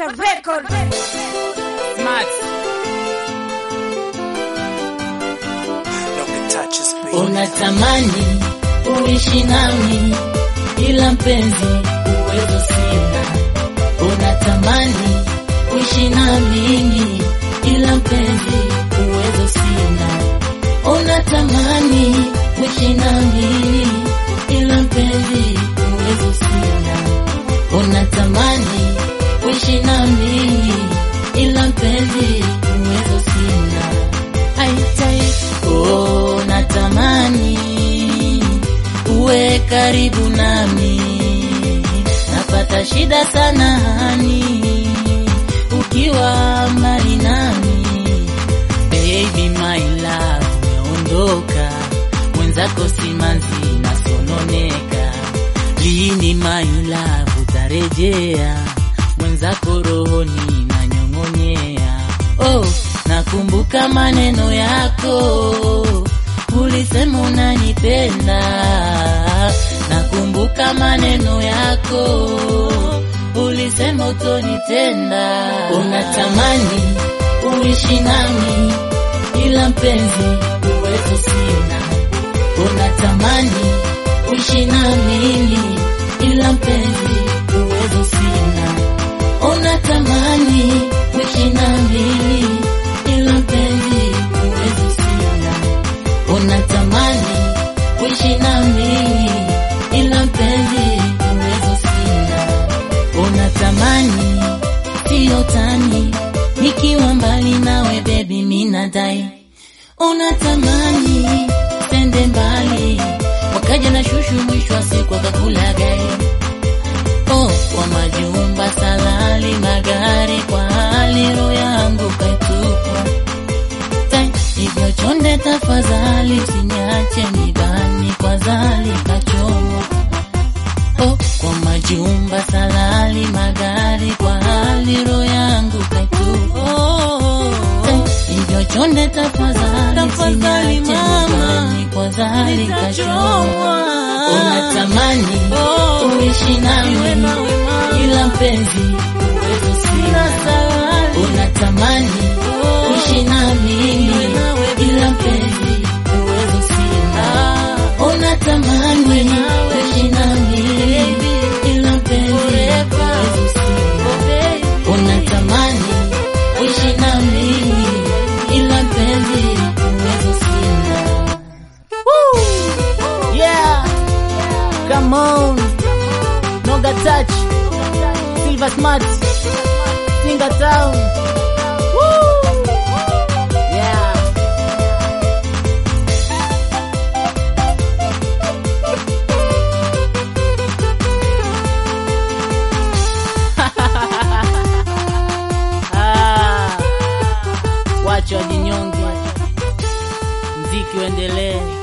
Master Record. Smart. Unatamani uishi nami, ila mpenzi uwezo sina. Unatamani uishi na mimi, ila mpenzi uwezo sina. Unatamani uishi na mimi, ila mpenzi uwezo sina. Unatamani uishi na mimi, ila mpenzi uwezo sina. Aitai, oh, natamani uwe karibu nami, napata shida sana hani ukiwa mbali nami. Baby my love, umeondoka mwenzako simanzi nasononeka, lini my love utarejea mwenzako rohoni nanyong'onyea. Oh, nakumbuka maneno yako ulisema unanipenda, nakumbuka maneno yako ulisema utonitenda. Unatamani uishi nami, ila mpenzi uwezo sina. Unatamani uishi na mimi, ila mpenzi uwezo sina. Unatamani uishi na mimi, ila mpenzi uwezo sina. Unatamani kuishi na mimi ila mpenzi uwezo sina. Unatamani sio tani nikiwa mbali nawe baby minadai. Unatamani sende mbali wakaja na shushu mwisho wa siku akakula gai. Oh, kwa majumba salali magari kwa hali roho yangu kaitupa Tai, hivyo chonde tafadhali usiniache mibani kwa zali kachomwa oh, kwa majumba salali magari kwa hali roho yangu kaitupa oh, Tai, hivyo chonde tafadhali usiniache mibani kwa zali kachomwa unatamani uishi nami ila mpenzi uwezo sina unatamani kuishi na mimi ila mpenzi uwezo sina. Unatamani kuishi na mimi ila mpenzi uwezo sina. Unatamani kuishi na mimi ila mpenzi uwezo sina. Yeah. Come on. Noga touch. Silver smart. Singa town. Woo. Yeah. Ah. Wacha wajinyonge. Mziki uendelee.